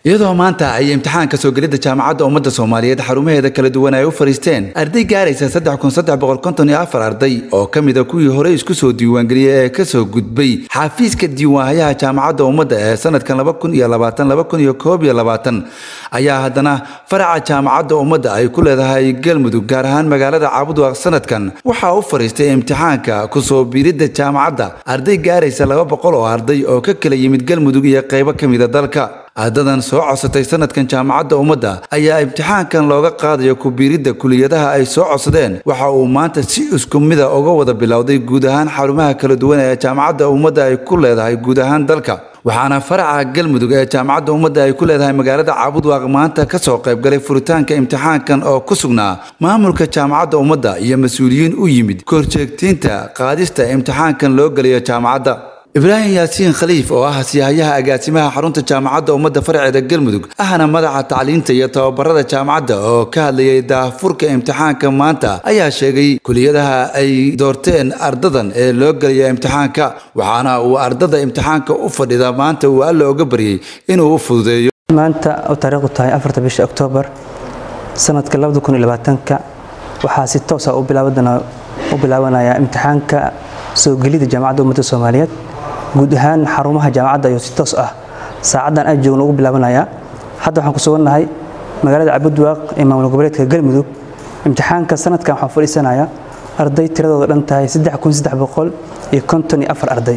iyadoo maanta ay imtixaanka soo gelidda jaamacadda ummadda soomaaliyeed xarumaheeda kala duwan ay u fadhiisteen arday gaaraysa saddex kun saddex boqol konton iyo afar arday oo ka mid a kuwii hore isku soo diiwaangeliyey ee kasoo gudbay xafiiska diiwaanhayaha jaamacadda ummadda ee sanadkan laba kun iyo labaatan laba kun iyo koob iyo labaatan ayaa haddana faraca jaamacadda ummadda ay ku leedahay galmudug gaar ahaan magaalada caabudwaaq sanadkan waxaa u fadhiistay imtixaanka kusoo biiridda jaamacadda arday gaaraysa laba boqol oo arday oo ka kala yimid galmudug iyo qaybo ka mida dalka ardadan soo codsatay sanadkan jaamacadda ummadda ayaa imtixaankan looga qaadayo ku-biiridda kuliyadaha ay soo codsadeen waxa uu maanta si isku mida uga wada bilowday guud ahaan xarumaha kala duwan ee jaamacadda ummadda ay ku leedahay guud ahaan dalka waxaana faraca galmudug ee jaamacadda ummadda ay ku leedahay magaalada caabudwaaq maanta ka soo qaybgalay furitaanka imtixaankan oo ku sugnaa maamulka jaamacadda ummadda iyo mas-uuliyiin u yimid korjeegtiinta qaadista imtixaankan loo gelayo jaamacadda ibraahim yaasiin khaliif oo ah siyahayaha agaasimaha xarunta jaamacadda ummadda farceeda galmudug ahna madaxa tacliinta iyo tababarada jaamacadda oo ka hadlayay daahfurka imtixaanka maanta ayaa sheegay kuliyadaha ay doorteen ardadan ee loo gelaya imtixaanka waxaana uu ardada imtixaanka u fadhida maanta uu alla oga baryey inuu u fududeeyo maanta oo taariikhdu tahay afarta bisha oktoobar sanadka labada kun iyo labaatanka waxaa si toosa u bilaabanaya imtixaanka soo gelida jaamacadda ummadda soomaaliyeed guud ahaan xarumaha jaamacadda ayuu si toos ah saacaddan aan joogno ugu bilaabanayaa hadda waxaan ku sugannahay magaalada cabudwaaq ee maamul goboleedka galmudug imtixaanka sanadkan waxaan fadhiisanayaa arday tiradooda dhan tahay saddex kun saddex boqol iyo konton iyo afar arday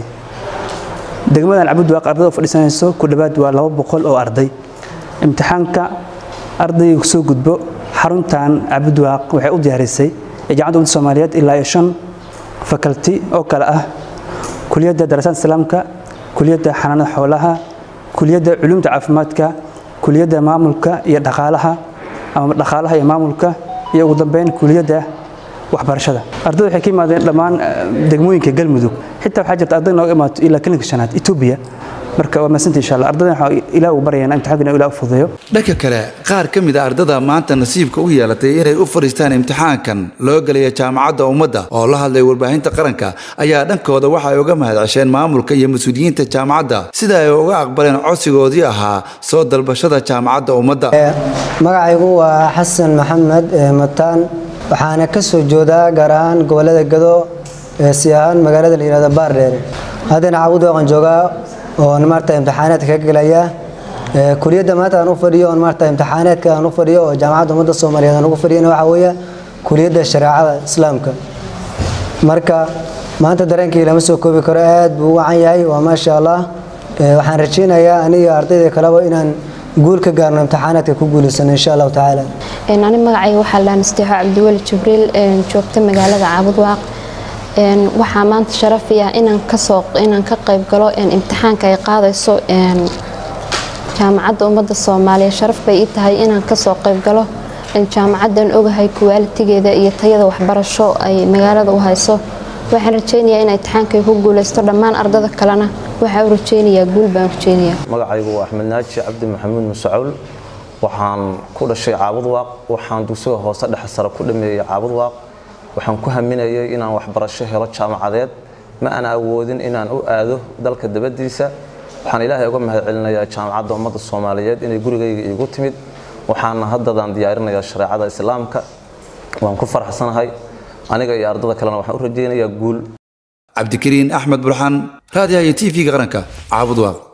degmadan cabudwaaq ardayda fadhiisanayso ku dhowaad waa laba boqol oo arday imtixaanka ardayga soo gudbo xaruntan cabudwaaq waxay u diyaarisay ee jaamacadda ummadda soomaaliyeed ilaa iyo shan fakalti oo kale ah kuliyadda darasaad islaamka kuliyadda xanaanada xoolaha kuliyadda culumta caafimaadka kuliyadda maamulka iyo dhaqaalaha ama dhaqaalaha iyo maamulka iyo ugu dambeyn kuliyadda waxbarashada ardayda waxay ka yimaadeen dhammaan degmooyinka galmudug xitaa waxaa jirta arday nooga imaato ilaa klinika shanaad etoobiya marka waa maasanta insha allah ardadan waxaa ilaah u baryayna imtixaanka ilaah u fududeeyo dhanka kale qaar ka mid a ardada maanta nasiibka u yeelatay inay u fadhiistaan imtixaankan loo gelaya jaamacadda ummadda oo la hadlay warbaahinta qaranka ayaa dhankooda waxay uga mahadcesheen maamulka iyo mas-uuliyiinta jaamacadda sida ay uga aqbaleen codsigoodii ahaa soo dalbashada jaamacadda ummadda magacaygu waa xasan maxamed mataan waxaana ka soo joodaa gaar ahaan gobolada gado si ahaan magaalada la yihahdo baardheere haddana caabudwaaqan joogaa oon maarta imtixaanaadka ka gelaya kuliyadda maanta aan u fadhiyo oon maarta imtixaanaadka aan u fadhiyo oo jaamacadda ummadda soomaaliyeed aan ugu fadhiyana waxaa weeye kuliyadda shareecada islaamka marka maanta dareenkii lama soo koobi karo aad buu u wacan yahay waa maasha allah waxaan rajaynayaa aniga ardayda kaleba inaan guul ka gaarno imtixaanaadka ku guulaysano insha allahu tacaala ani magacayga waxaa la nasteexo cabdiweli jibriil joogta magaalada caabudwaaq waxaa maanta sharafiya inaan kasoo inaan ka qayb galo imtixaanka ay qaadayso jaamacadda ummadda soomaaliya sharaf bay ii tahay inaan kasoo qayb galo jaamacaddan ogahay kuwaalitigeeda iyo tayada waxbarasho ay magaalada u hayso waxaan rajaynayaa in imtixaankay ku guulaysto dhammaan ardada kalena waxaa u rajaynayaa guul baan rajaynayaa magacaygu waa axmed naaji cabdi maxamuud musacawl waxaan ku dhashay caabudwaaq waxaan dugsiga hoose dhexe sare ku dhameeyey caabudwaaq waxaan ku haminayay inaan waxbarasho helo jaamacadeed ma aan awoodin inaan u aado dalka dabadiisa waxaan ilaahay uga mahad celinayaa jaamacadda ummadda soomaaliyeed inay gurigayga iigu timid waxaana haddadaan diyaarinayaa shareecada islaamka waan ku faraxsanahay aniga iyo ardada kalena waxaan u rajaynayaa guul cabdikariin axmed burxaan raadiyaha iyo t v-ga qaranka caabudwaaq